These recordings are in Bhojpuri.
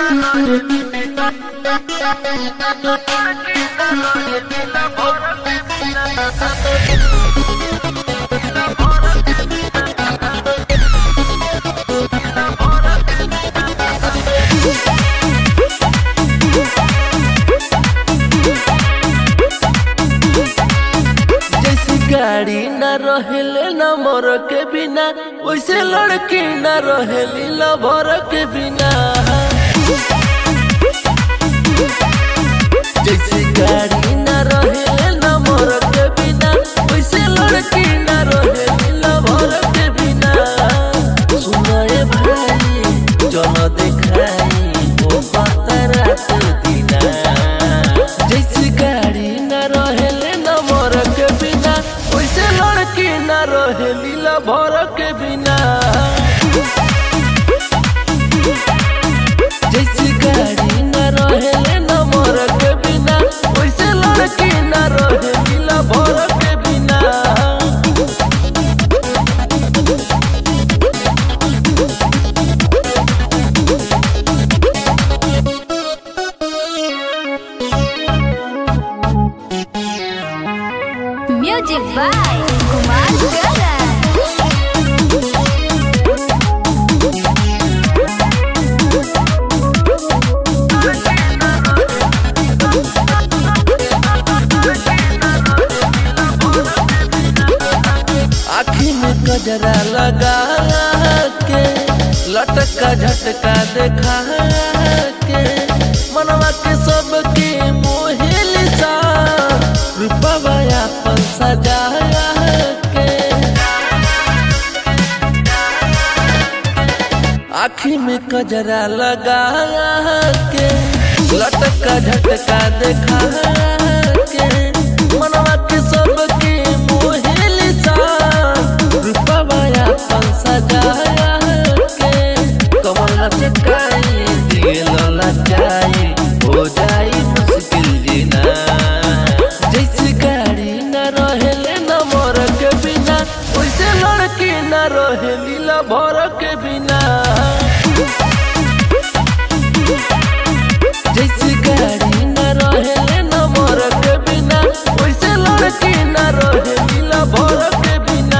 जैसे गाड़ी न रहेले न मोर के बिना वैसे लड़की न रहेली लभर के बिना जैसे गाड़ी न रहेले न मोर के बिना वैसे लड़की न रहेली लभर के बिना सुनाए भाई चलो देखाई ओ बात रात दिना जैसे गाड़ी न रहेले न मोर के बिना वैसे लड़की न रहेली लभर के बिना जैसे गाड़ी न रहेले न मोर के बिना वैसे लड़की न रहेली लभर के बिना Music by Kumar Garan. आखी में गजरा लगा के लटका झटका देखा के मनवा के सबके मोहिल सा रूपवा अपन सजा के आखी में कजरा लगा के लटका झटका देखा के मनवा के सबके मोहिल सा रूपवा अपन सजा के कमल लचकाई दिल लचाई हो जाई मुश्किल जीना जैसे गाड़ी न रहेले न मोर के बिना वैसे लड़की न रहेली लभर के बिना जैसे गाड़ी न रहेले न मोर के बिना वैसे लड़की न रहेली लभर के बिना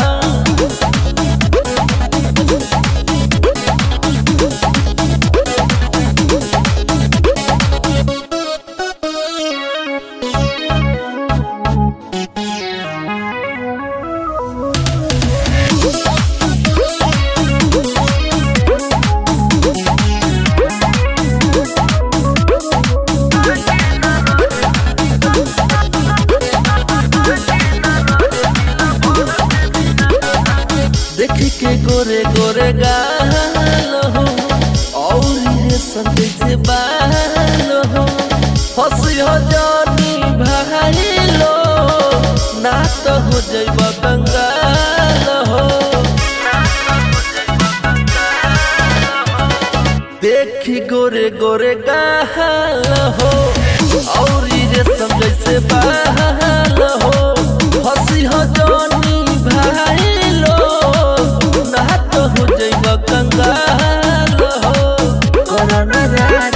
देखी के गोरे गोरे गाल हो और ये संदेश से बाल हो हंसी हो जानी भाई लो ना तो हो जैब कंगाल हो देखी गोरे गोरे गाल हो और ये संदेश से बाल हो हंसी हो जानी भाई लो ना तो हो जैब कंगाल हो करना